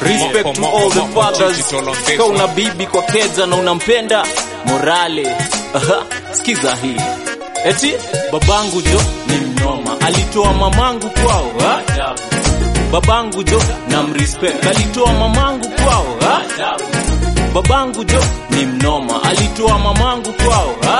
respect to all the fathers ka una bibi kwa keja na unampenda morale Aha, sikiza hii eti babangu jo ni mnoma alitoa mamangu kwao ha? babangu jo na mrespect alitoa mamangu kwao ha? babangu jo ni mnoma alitoa mamangu kwao ha?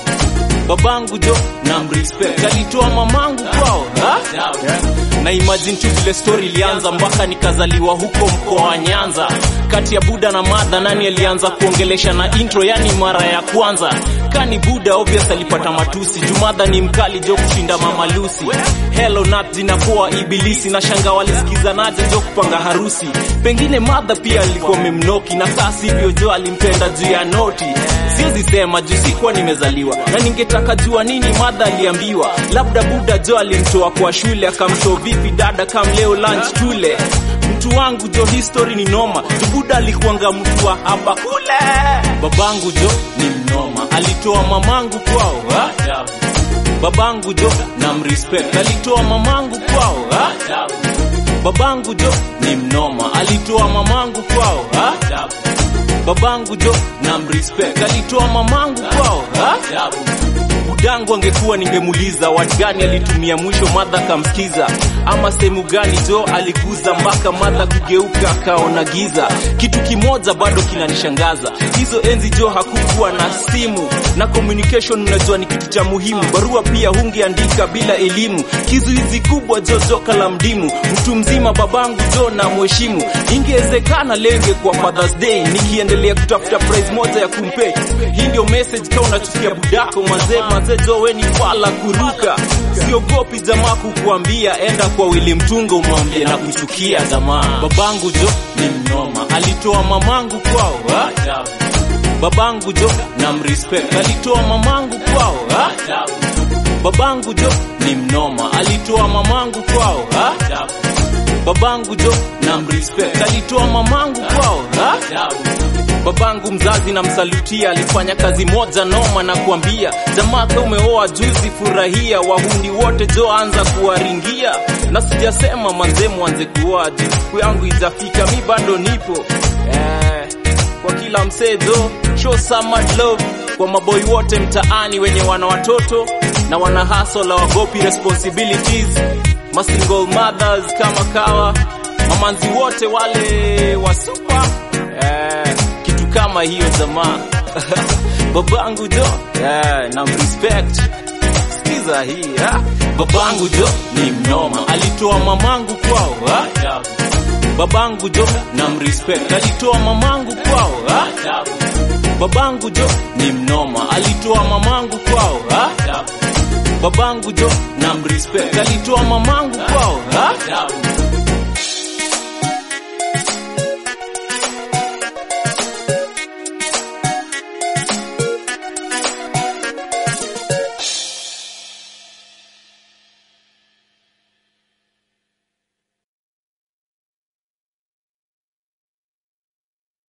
babangu jo na mrespect alitoa mamangu kwao ha? na imagine tu vile story ilianza mpaka nikazaliwa huko mkoa wa Nyanza. Kati ya Buda na Madha, nani alianza kuongelesha na intro, yani mara ya kwanza? Kani Buda obvious alipata matusi, Jumadha ni mkali jo kushinda Mama Lucy. Hello Nat zinakuwa ibilisi na shanga walisikizanaje jo kupanga harusi. Pengine Madha pia alikuwa memnoki na kaa sivyo jo alimpenda juu ya noti. Siwezi sema juu sikuwa nimezaliwa na ningetaka jua nini Madha aliambiwa. Labda Buda jo alimtoa kwa shule akamshow vipi dada kam leo lunch tule mtu wangu jo history ni noma jubuda alikuanga mtu wa hapa kule babangu jo ni mnoma alitoa mamangu kwao ha? babangu jo na mrespect alitoa mamangu kwao ha? babangu jo ni mnoma alitoa mamangu kwao ha? babangu jo na mrespect alitoa mamangu kwao ha? budangu angekuwa ningemuuliza watu gani alitumia mwisho madha kamsikiza ama sehemu gani jo aliguza mpaka madha kugeuka akaona giza kitu kimoja bado kinanishangaza hizo enzi jo hakukuwa na simu na communication unajua ni kitu cha muhimu barua pia hungeandika bila elimu kizuizi kubwa jo joka la mdimu mtu mzima babangu jo na mheshimu ingewezekana lenge kwa fathers day nikiendelea kutafuta prize moja ya kumpe hii ndio message ka unachukia budako mazee mazee jo we ni fala kuruka siogopi jamaa kukuambia enda kwa wili mtunga umwambie na kuchukia jamaa babangu jo ni mnoma alitoa mamangu kwao ha? babangu jo na mrespect alitoa mamangu kwao ha? babangu jo ni mnoma alitoa mamangu kwao ha? babangu jo na mrespect alitoa mamangu kwao ha? babangu mzazi na msalutia alifanya kazi moja noma na kuambia jamaa ka umeoa juzi furahia wahuni wote jo anza kuwaringia na sijasema manze mwanze kuoa juu siku yangu itafika mi bado nipo eh, kwa kila msee jo show some mad love kwa maboi wote mtaani wenye wana watoto na wana hustle wagopi responsibilities masingle mothers kama kawa mamanzi wote wale wasupa eh, kitu kama hiyo jamaa babangu jo yeah, na respect sikiza hii ha? babangu jo ni mnoma alitoa mamangu kwao ha? babangu jo na mrespect alitoa mamangu kwao ha? babangu jo ni mnoma alitoa mamangu kwao ha? babangu jo na mrespect alitoa mamangu kwao ha?